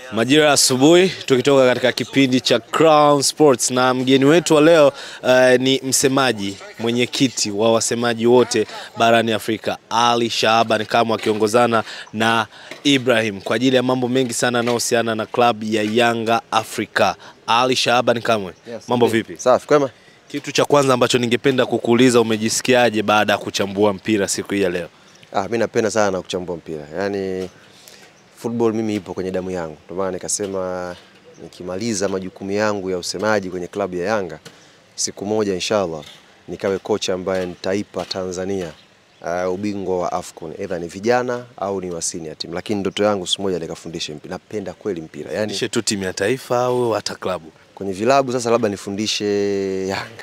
Majira ya asubuhi tukitoka katika kipindi cha Crown Sports na mgeni wetu wa leo uh, ni msemaji mwenyekiti wa wasemaji wote barani Afrika Ali Shaaban Kamwe akiongozana na Ibrahim kwa ajili ya mambo mengi sana yanayohusiana na klabu ya Yanga Afrika. Ali Shaaban Kamwe, mambo vipi? Safi, kwema. Kitu cha kwanza ambacho ningependa kukuuliza, umejisikiaje baada ya kuchambua mpira siku hii ya leo? Ah, mimi napenda sana kuchambua mpira. Yaani football mimi ipo kwenye damu yangu. Ndio maana nikasema nikimaliza majukumu yangu ya usemaji kwenye klabu ya Yanga siku moja inshallah nikawe kocha ambaye nitaipa Tanzania uh, ubingwa wa AFCON either ni vijana au ni wa senior team, lakini ndoto yangu siku moja nikafundishe mpira. Napenda kweli mpira. Yaani Fundishe tu timu ya taifa au hata klabu? kwenye vilabu sasa labda nifundishe Yanga.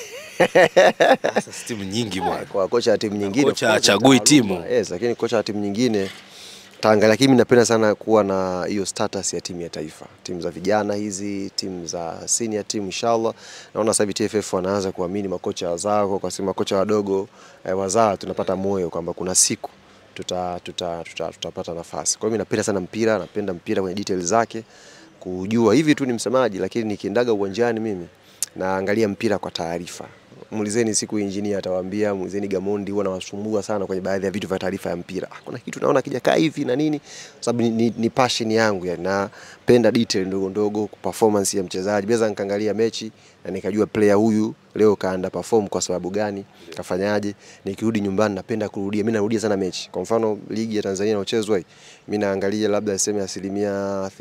Sasa si timu nyingi bwana. kwa kocha wa timu nyingine Kocha of course, hachagui taaluma. timu. Yes, lakini kocha wa timu nyingine taangalia, lakini mimi napenda sana kuwa na hiyo status ya timu ya taifa, timu za vijana hizi, timu za senior team. Inshallah naona sasa hivi TFF wanaanza kuamini makocha wazao, kwa sababu makocha wadogo eh, wazao tunapata moyo kwamba kuna siku tuta, tuta, tuta, tutapata nafasi. Kwa hiyo mimi napenda sana mpira, napenda mpira kwenye details zake, kujua hivi tu ni msemaji, lakini nikiendaga uwanjani mimi naangalia mpira kwa taarifa. Muulizeni siku engineer atawaambia, muulizeni Gamondi, huwa nawasumbua sana kwenye baadhi ya vitu vya taarifa ya mpira. Ah, Kuna kitu naona kijakaa hivi na nini, kwa sababu ni, ni, ni passion yangu yani, napenda detail ndogo ndogo, performance ya mchezaji. Naweza nikaangalia mechi na nikajua player huyu leo kaanda perform kwa sababu gani, kafanyaje. Nikirudi nyumbani napenda kurudia, mimi narudia sana mechi. Kwa mfano ligi ya Tanzania inayochezwa hii, mimi naangalia labda niseme asilimia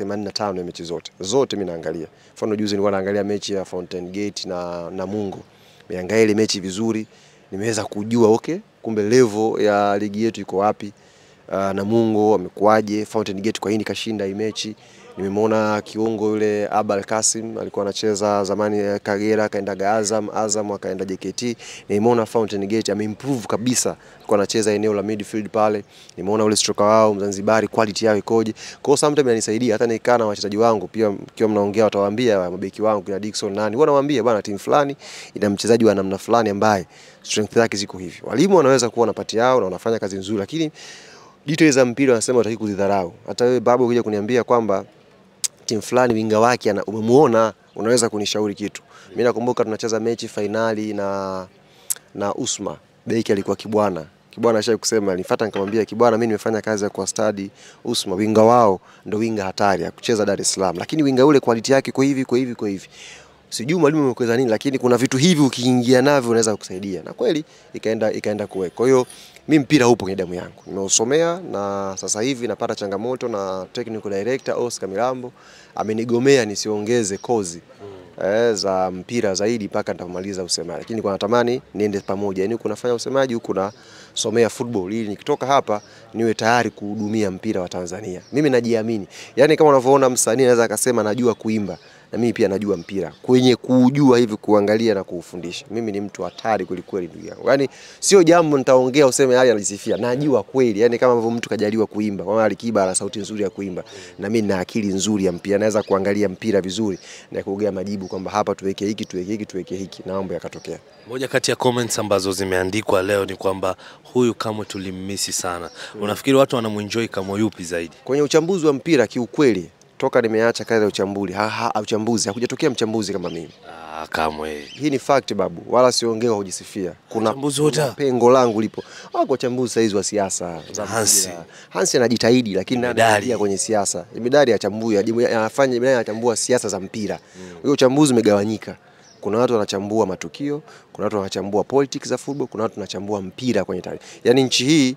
85 ya mechi zote zote, mimi naangalia. Mfano juzi nilikuwa naangalia mechi ya Fountain Gate na Namungo nimeangalia ile mechi vizuri, nimeweza kujua okay, kumbe level ya ligi yetu iko wapi. Uh, Namungo amekuaje, Fountain Gate kwa nini kashinda hii mechi. Nimemwona kiungo yule Abal Kasim alikuwa anacheza zamani eh, Kagera, akaenda Azam, Azam akaenda JKT. Nimeona Fountain Gate ameimprove kabisa, alikuwa anacheza eneo la midfield pale. Nimeona ule striker wao Mzanzibari quality yao ikoje. Kwa hiyo sometimes inanisaidia hata nikaa na wachezaji wangu pia, mkiwa mnaongea watawaambia mabeki wangu kina Dickson nani, huwa nawaambia bwana, timu fulani ina mchezaji wa namna fulani ambaye strength yake ziko hivi. Walimu wanaweza kuwa na pati yao na wanafanya kazi nzuri, lakini details za mpira wanasema wataki kuzidharau. Hata wewe babu ukija kuniambia kwamba timu fulani winga wake ana- umemuona, unaweza kunishauri kitu. Mimi nakumbuka tunacheza mechi fainali na na Usma, beki alikuwa Kibwana. Kibwana ashaye kusema, nilifuata nikamwambia Kibwana, mimi nimefanya kazi ya kwa study Usma, winga wao ndo winga hatari ya kucheza Dar es Salaam, lakini winga ule quality yake kwa hivi kwa hivi kwa hivi sijui mwalimu amekweza nini, lakini kuna vitu hivi ukiingia navyo unaweza kukusaidia, na kweli ikaenda ikaenda kuweka. Kwa hiyo mi mpira upo kwenye damu yangu, nimeusomea na sasa hivi napata changamoto na technical director Oscar Milambo amenigomea nisiongeze kozi eh, za mpira zaidi mpaka nitamaliza usemaji, lakini kwa natamani niende pamoja, yani huku nafanya usemaji huku nasomea football, ili nikitoka hapa niwe tayari kuhudumia mpira wa Tanzania. Mimi najiamini, yani kama unavyoona msanii anaweza akasema najua kuimba na mimi pia najua mpira kwenye kuujua hivi kuangalia na kuufundisha. Mimi ni mtu hatari kweli kweli, ndugu yangu. Yani sio jambo nitaongea useme hali anajisifia, najua kweli. Yani kama ambavyo mtu kajaliwa kuimba, kama Alikiba ana sauti nzuri ya kuimba, na mimi nina akili nzuri ya mpira, naweza kuangalia mpira vizuri na kuongea majibu kwamba hapa tuweke hiki, tuweke hiki, tuweke hiki, na mambo yakatokea. Moja kati ya comments ambazo zimeandikwa leo ni kwamba huyu Kamwe tulimmisi sana. Unafikiri watu wanamuenjoy Kamwe yupi zaidi? Kwenye uchambuzi wa mpira kiukweli, toka nimeacha kazi ya uchambuzi, ha, ha, uchambuzi hakujatokea mchambuzi kama mimi. Ah, Kamwe. Hii ni fact babu, wala siongee kwa kujisifia. Kuna, Wachambuzi wote kuna pengo langu lipo. Wako wachambuzi saizi wa siasa za Hansi. mpira. Hansi anajitahidi lakini Medali. anaingia kwenye siasa. Medali achambui, anafanya medali anachambua siasa za mpira. Huyo uchambuzi umegawanyika. Kuna watu wanachambua matukio, kuna watu wanachambua politics za football, kuna watu wanachambua mpira kwenye taarifa. Yaani nchi hii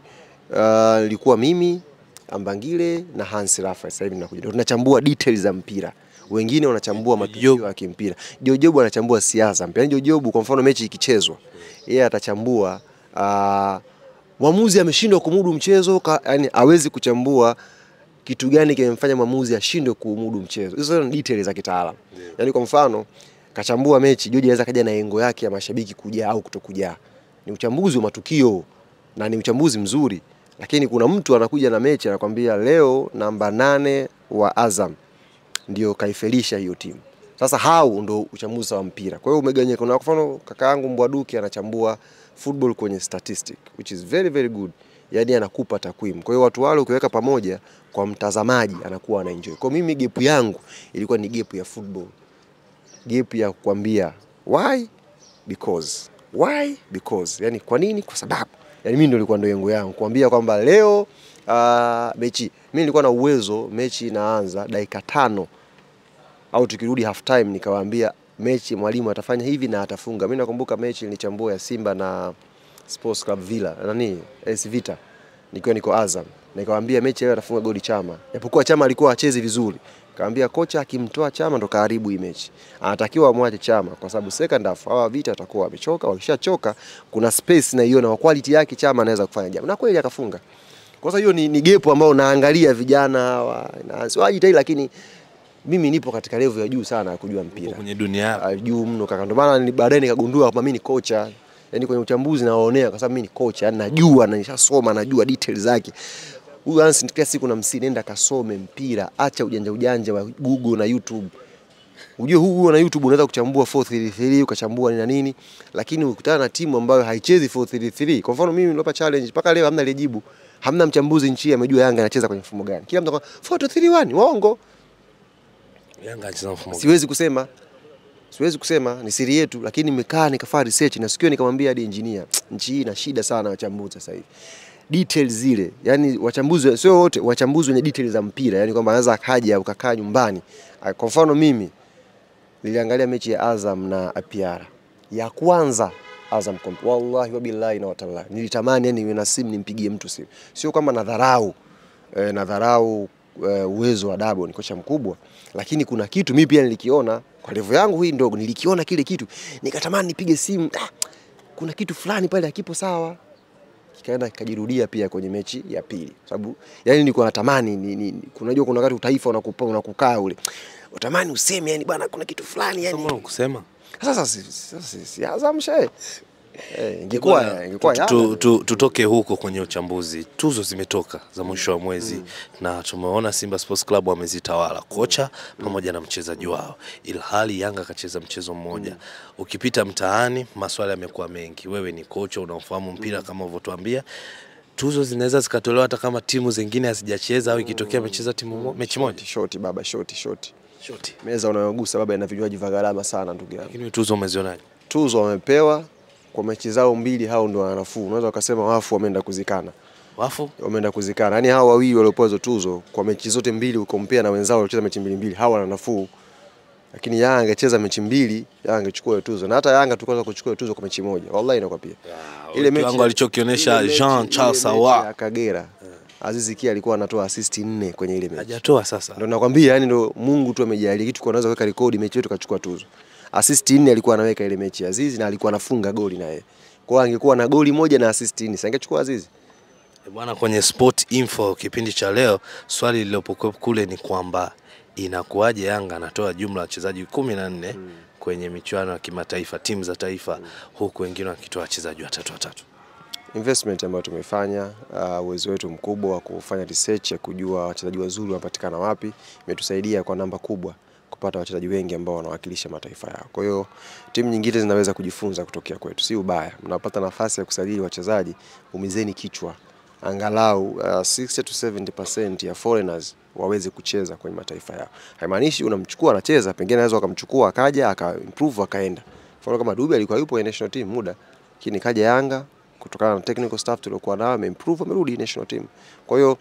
uh, ilikuwa mimi Ambangile na Hans Rafa sasa hivi nakuja. Ndio Tunachambua details za mpira. Wengine wanachambua matukio ya kimpira. Jojobu anachambua siasa za mpira. Yaani Jojobu kwa mfano mechi ikichezwa, yeye atachambua uh, mwamuzi ameshindwa kumudu mchezo, ka, yani hawezi kuchambua kitu gani kimemfanya mwamuzi ashindwe kumudu mchezo. Hizo ni details za kitaalamu. Yaani kwa mfano kachambua mechi, Joji anaweza kaja na engo yake ya mashabiki kujaa au kutokujaa. Ni uchambuzi wa matukio na ni uchambuzi mzuri, lakini kuna mtu anakuja na mechi anakwambia leo namba nane wa Azam ndio kaifelisha hiyo timu. Sasa hao ndo uchambuzi wa mpira. Kwa hiyo umegawanyika. Kuna kwa mfano kaka yangu Mbwaduki anachambua football kwenye statistic which is very very good. yani anakupa takwimu. Kwa hiyo watu wale ukiweka pamoja, kwa mtazamaji anakuwa ana enjoy. Kwa mimi gap yangu ilikuwa ni gap ya football, gap ya kukwambia why because why because, yani kwa nini? Kwa sababu yani mimi ndio ilikuwa ndio yangu yangu kuambia kwamba leo uh, mechi mimi nilikuwa na uwezo mechi inaanza dakika tano au tukirudi half time nikawaambia mechi mwalimu atafanya hivi na atafunga. Mimi nakumbuka mechi nilichambua ya Simba na Sports Club Villa nani AS Vita nikiwa niko Azam, nikawaambia mechi leo atafunga goli Chama, japokuwa Chama alikuwa hachezi vizuri. Kaambia kocha akimtoa Chama ndo kaharibu hii mechi, anatakiwa amwache Chama kwa sababu second half hawa Vita watakuwa wamechoka. Wakishachoka kuna space na iona wa quality yake Chama anaweza kufanya jambo, na kweli akafunga. Kwa sababu hiyo ni, ni gepo ambao naangalia vijana hawa na siwajitahidi, lakini mimi nipo katika level ya juu sana ya kujua mpira kwenye dunia yako. Ah, juu mno kaka, ndio maana ni- baadaye nikagundua kwamba mimi ni kocha, yaani kwenye uchambuzi nawaonea kwa sababu mimi ni kocha, yani najua na nishasoma, najua details zake. Huyu Hans kila siku namsi, nenda kasome mpira, acha ujanja ujanja wa Google na YouTube. Ujue huu huo na YouTube unaweza kuchambua 433 ukachambua nini na nini, lakini ukutana na timu ambayo haichezi 433. Kwa mfano mimi nilipa challenge mpaka leo hamna aliyejibu. Hamna mchambuzi nchi hii amejua Yanga anacheza kwenye mfumo gani. Kila mtu anakuwa 431 waongo. Yanga anacheza mfumo gani? Siwezi kusema, siwezi kusema, ni siri yetu, lakini nimekaa nikafanya research na sikio nikamwambia hadi engineer, nchi hii ina shida sana wachambuzi sasa hivi details zile, yani wachambuzi sio wote, wachambuzi wenye details za mpira, yani kwamba anaweza akaja ukakaa nyumbani. Ah, Kwa mfano mimi niliangalia mechi ya Azam na APR ya kwanza Azam Comp. Wallahi wabillahi na watallahi. Nilitamani yani niwe na simu nimpigie mtu simu. Sio kwamba nadharau eh, nadharau eh, uwezo wa Dabo ni kocha mkubwa, lakini kuna kitu mimi pia nilikiona kwa level yangu hii ndogo, nilikiona kile kitu nikatamani nipige simu. Ah, kuna kitu fulani pale hakipo sawa. Kikaenda kikajirudia pia kwenye mechi ya pili, sababu yani nilikuwa natamani ni, ni, ni, unajua kuna wakati utaifa unakupa unakukaa ule utamani useme yani bwana kuna kitu fulani yani Kama kusema sasa si, sasa si, si Azam she eh, ingekuwa Bwana, ingekuwa tu- tu- Yanga. tu- tutoke huko kwenye uchambuzi. Tuzo zimetoka za mwisho wa mwezi na tumeona Simba Sports Club wamezitawala kocha pamoja na mchezaji wao, ilhali Yanga akacheza mchezo mmoja. Ukipita mtaani, maswala yamekuwa mengi. Wewe ni kocha, unaofahamu mpira kama ulivyotuambia, tuzo zinaweza zikatolewa hata kama timu zingine hazijacheza au ikitokea amecheza timu mo- mechi moja Shoti baba, shoti shoti. shoti. Meza unayogusa baba ina vinywaji vya gharama sana ndugu yangu. Lakini tuzo umezionaje? Tuzo wamepewa kwa mechi zao mbili, hao ndio wanafuu. Unaweza ukasema wafu wameenda kuzikana, Wafu wameenda kuzikana. Yaani hao wawili waliopewa hizo tuzo kwa mechi zote mbili, ukompea na wenzao waliocheza mechi mbili mbili, hawa wana nafuu. Lakini Yanga angecheza mechi mbili, Yanga angechukua hiyo tuzo, na hata Yanga tukaweza kuchukua hiyo tuzo kwa mechi moja, wallahi nakwambia. ile kiwango alichokionyesha ile mechi- Jean Charles ile mechi Ahoua ya Kagera, Aziz Ki alikuwa anatoa assist nne kwenye ile mechi. hajatoa sasa. Ndio nakwambia, yani ndo Mungu tu amejalia kitu, kwa unaweza kuweka rekodi mechi yetu kachukua tuzo. Assist nne alikuwa anaweka ile mechi ya Azizi na alikuwa anafunga goli na yeye. Kwa hiyo angekuwa na goli moja na assist nne, si angechukua Azizi. E Bwana, kwenye Sport Info kipindi cha leo, swali lililopokuwa kule ni kwamba inakuwaje Yanga anatoa jumla ya wachezaji kumi na nne kwenye michuano ya kimataifa, timu za taifa, huku wengine wakitoa wachezaji watatu watatu. Investment ambayo tumefanya, uh, uwezo wetu mkubwa wa kufanya research ya kujua wachezaji wazuri wanapatikana wapi, imetusaidia kwa namba kubwa kupata wachezaji wengi ambao wanawakilisha mataifa yao. Kwa hiyo timu nyingine zinaweza kujifunza kutokea kwetu, si ubaya. Mnapata nafasi ya kusajili wachezaji, umizeni kichwa angalau uh, 60 to 70% ya foreigners waweze kucheza kwenye mataifa yao. Haimaanishi unamchukua anacheza, pengine anaweza wakamchukua akaja aka improve akaenda. Mfano kama Dube alikuwa yupo kwenye national team muda, lakini kaja Yanga kutokana na technical staff tuliokuwa nao ameimprove, amerudi national team. Kwa hiyo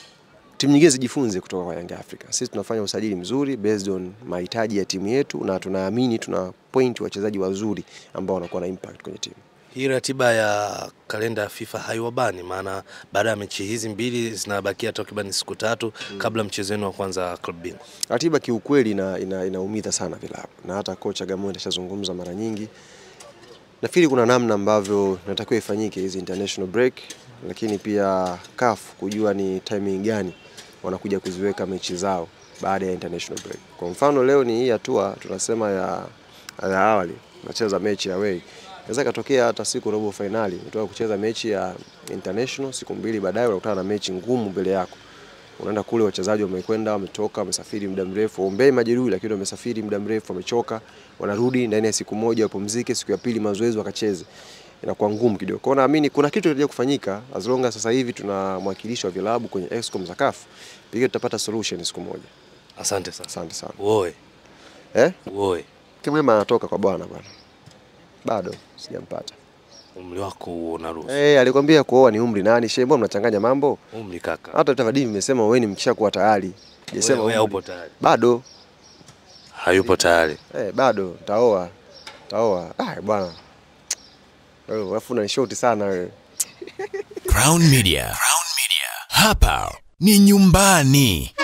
timu nyingine zijifunze kutoka kwa Young Africa. Sisi tunafanya usajili mzuri based on mahitaji ya timu yetu, na tunaamini tuna point wachezaji wazuri ambao wanakuwa na impact kwenye timu. Hii ratiba ya kalenda ya FIFA haiwabani, maana baada ya mechi hizi mbili zinabakia takriban siku tatu kabla mchezo wenu wa kwanza wa club bingwa. Ratiba kiukweli ina, ina, inaumiza sana vilabu na hata kocha Gamondi ashazungumza mara nyingi. Nafikiri kuna namna ambavyo natakiwa ifanyike hizi international break, lakini pia CAF kujua ni timing gani wanakuja kuziweka mechi zao baada ya international break. Kwa mfano leo ni hii hatua tunasema ya, ya awali nacheza mechi ya away, inaweza ikatokea hata siku robo finali unatoka kucheza mechi ya international, siku mbili baadaye unakutana na mechi ngumu mbele yako unaenda kule, wachezaji wamekwenda, wametoka, wamesafiri muda mrefu, ombei majeruhi, lakini wamesafiri muda mrefu, wamechoka, wanarudi ndani ya siku moja wapumzike, siku ya pili mazoezi wakacheze. inakuwa ngumu kidogo. Kwa hiyo naamini kuna kitu kitakuja kufanyika as long as sasa hivi tuna mwakilishi wa vilabu kwenye Excom za CAF, pengine tutapata solution siku moja. Asante sana. Asante sana. Uoe, Eh? uoe. Kimwema anatoka kwa bwana bwana. Bado sijampata. Umri wako huo unaruhusu. Eh, alikwambia kuoa ni umri nani? Shehe, mbona mnachanganya mambo? Umri kaka. Hata tafadhali nimesema wewe ni mkishakuwa tayari. Sijasema Wewe umri. haupo tayari. Bado. Hayupo tayari. Eh, bado taoa. Taoa. Ah, bwana. Wewe alafu una short sana wewe. Crown Media. Crown Media. Hapa ni nyumbani.